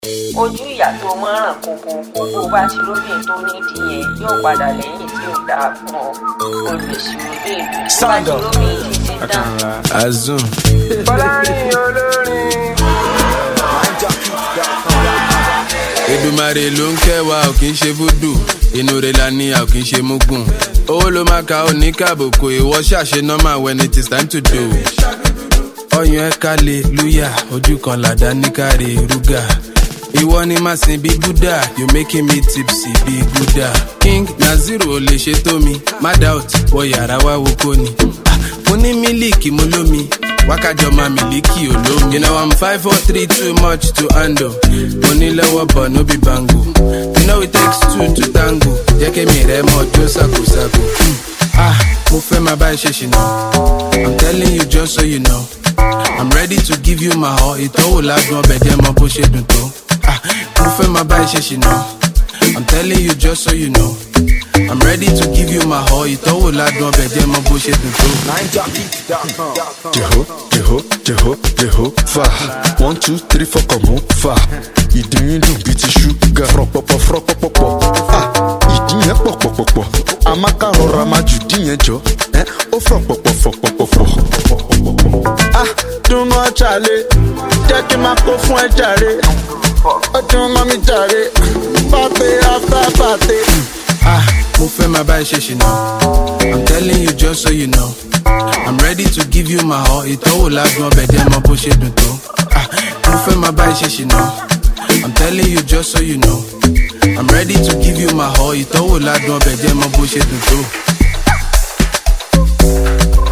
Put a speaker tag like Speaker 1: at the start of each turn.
Speaker 1: ojú ìyá tó mọ́ràn kókó kókó bá ti lóbìn tó nídìí yẹn yóò padà lẹ́yìn tí ò dáa fún ọ olùsìnwó lè lù tó bá ti lóbìn títí tán.
Speaker 2: azun
Speaker 3: Fọlárin olórin.
Speaker 2: Èdùmàrè ló ń kẹwàá ò kì í ṣe fúdù inú rẹ̀ la ní a ò kì í ṣe múgùn owó ló máa ka òní kàbùkù ìwọ ṣàṣe normal when it is time to do. ọyàn ẹ kálẹ̀ lúyà ojú kan làdá ní káre rúgà ìwọ ni màá sin bí gúdà you making me tipsy bí gúdà king naziru ò lè ṣe tó mi má doubt wọ yàrá wá wo kó ni Ah, mo ní mílíkì mo lómi wákàjọ máa mílíkì olómi. you know i'm five four three too much to handle mo ní lọ́wọ́ bọ̀ no be bango you know it takes two to tango jẹ́ kémi rẹ̀ mọ́ jó ṣàkóṣàkó. Hmm. ah mo fẹ́ máa bá ẹ ṣe ṣìnà i'm telling you just so you know i'm ready to give you my all ìtọ́wò ládùn ọbẹ̀ jẹ́ mọ bó ṣe dùn tó. ah mo fẹ́ máa bá ẹ ṣe ṣìnà i'm telling you just so you know i'm ready to give you my all ìtọ́wò ládùn ọbẹ̀ jẹ́ mọ bó ṣe dùn tó.
Speaker 4: Jeho, jeho, jeho, jeho, fa. One, two, three, four, come on, fa. Ìdí yín dùn bíi ti ṣúgà. Fọ̀pọ̀pọ̀ fọ̀pọ̀pọ̀. Ah, ìdí yẹn pọ̀pọ̀pọ̀pọ̀. Amaka rọra máa jù dí yẹn jọ. Ẹ́ ó fọ̀pọ̀pọ̀ fọ̀pọ̀pọ̀. Ah, dunu ọ̀chàlẹ̀. Jẹ́ kí n máa kó fún ẹ jàre. Ó dun mọ́ mi jàre. Pàtẹ́ after pàtẹ́.
Speaker 2: Ah, mo fẹ́ máa bá ẹ ṣe ṣìnà. I'm telling you just so you know. I'm ready to give you my all. Ìtọ́wò ládùn ọbẹ̀ jẹ́ mọ bó ṣe dùn tó. Ah, mo fẹ́ máa bá ẹ ṣe ṣìnà. I'm telling you just so you know. I'm ready to give you my all. Ìtọ́wò ládùn ọbẹ̀ jẹ́ mọ bó ṣe dùn tó.